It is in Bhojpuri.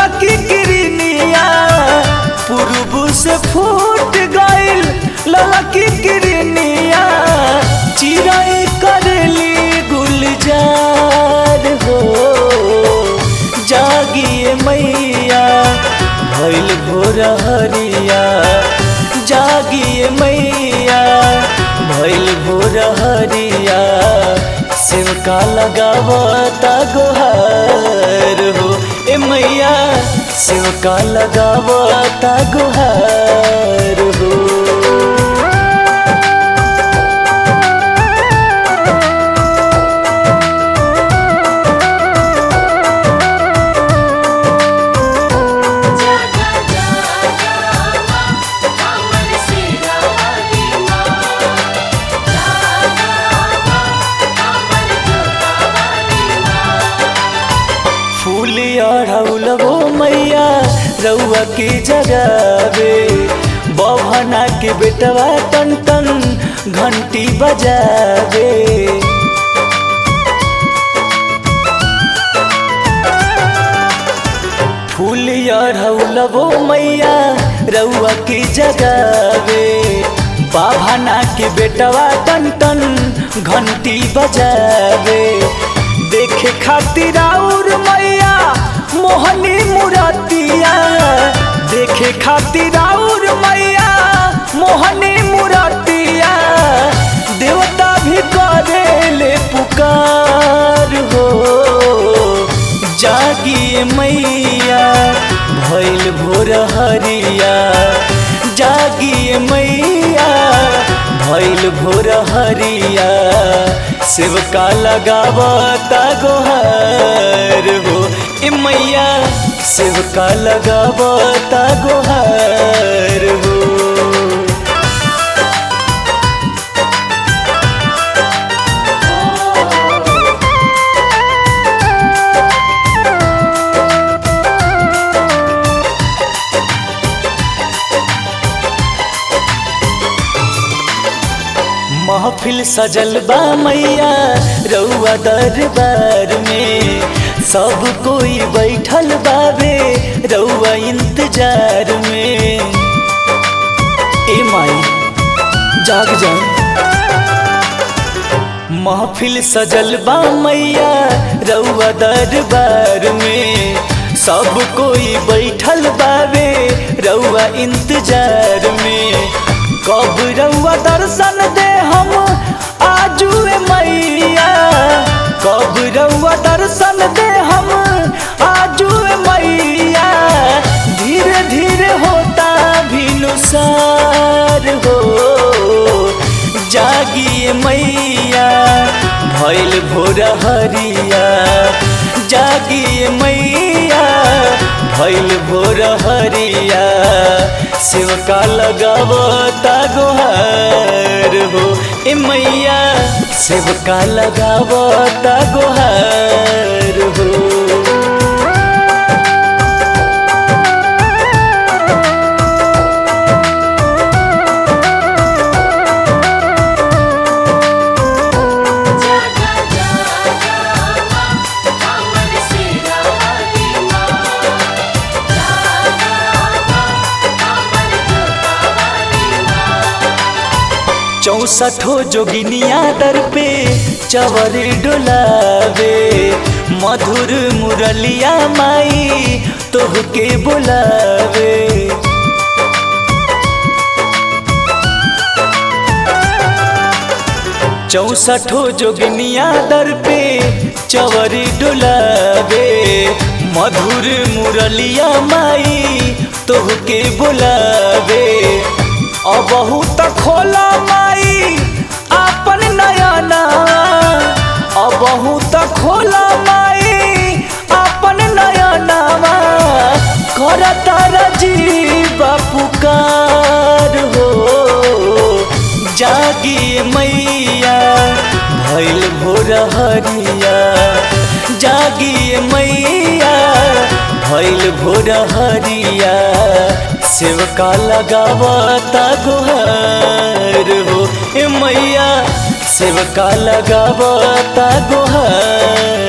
ललकी किरनिया पूर्व से फूट गइल ललकी किरनिया चिराई करली गुलजार हो जागिए मैया भइल भोर हरिया जागिए मैया भइल भोर हरिया सेवका लगावता गोहार हो ए मैया सेवका लगावता गोहार हो जगा जगा हमर सिरा वाली माँ जगा हमर जोता वाली माँ फूल अढ़ौलबो मैया रउआ के जगावे बभना के बेटवा टन टन घंटी बजावे फूल अढ़ौलबो मैया रउआ के जगावे बाभना के बेटवा टन टन घंटी बजावे देखे खातिर और मैया मोहनी मुरतिया देखे खातिर और मैया मोहनी मुरतिया देवता भी करेले पुकार हो जागिए मैया भइल भोर हरिया जागिए मैया भइल भोर हरिया सेवका लगावता गोहार हो ए मैया सेवका लगावता गोहार हो महफिल सजल बा मैया रउआ दरबार में सब कोई बैठल बाबे रउआ इंतजार में ए माई जाग जा महफिल सजल बा मैया रउआ दरबार में सब कोई बैठल बाबे रउआ इंतजार में कब रउआ दर्शन दे हम आजू मैया कब रउआ दर्शन दे हम आजू मैया धीरे धीरे होता भिनुसार हो जागिए मैया भइल भोर हरिया जागिए मैया भइल भोर हरिया सेवका लगावता गोहार हो ए मैया सेवका लगावता गोहार हो जगा जगा हमर सिरा वाली माँ जगा हमर जोता वाली माँ चौसठो जोगिनिया दर पे चवर डोलावे मधुर मुरलिया माई तोहके बुलावे चौसठो जोगिनिया दर पे चवर डोलावे मधुर मुरलिया माई तोहके बुलावे अबहू त खोला माई आपन नयना अबहू त खोला माई आपन नयनावा करता रजीबा पुकार हो जागी मैया भइल भोर हरिया जागी मैया भइल भोर हरिया सेवका लगावता गोहार हो ए मैया सेवका लगावता गोहार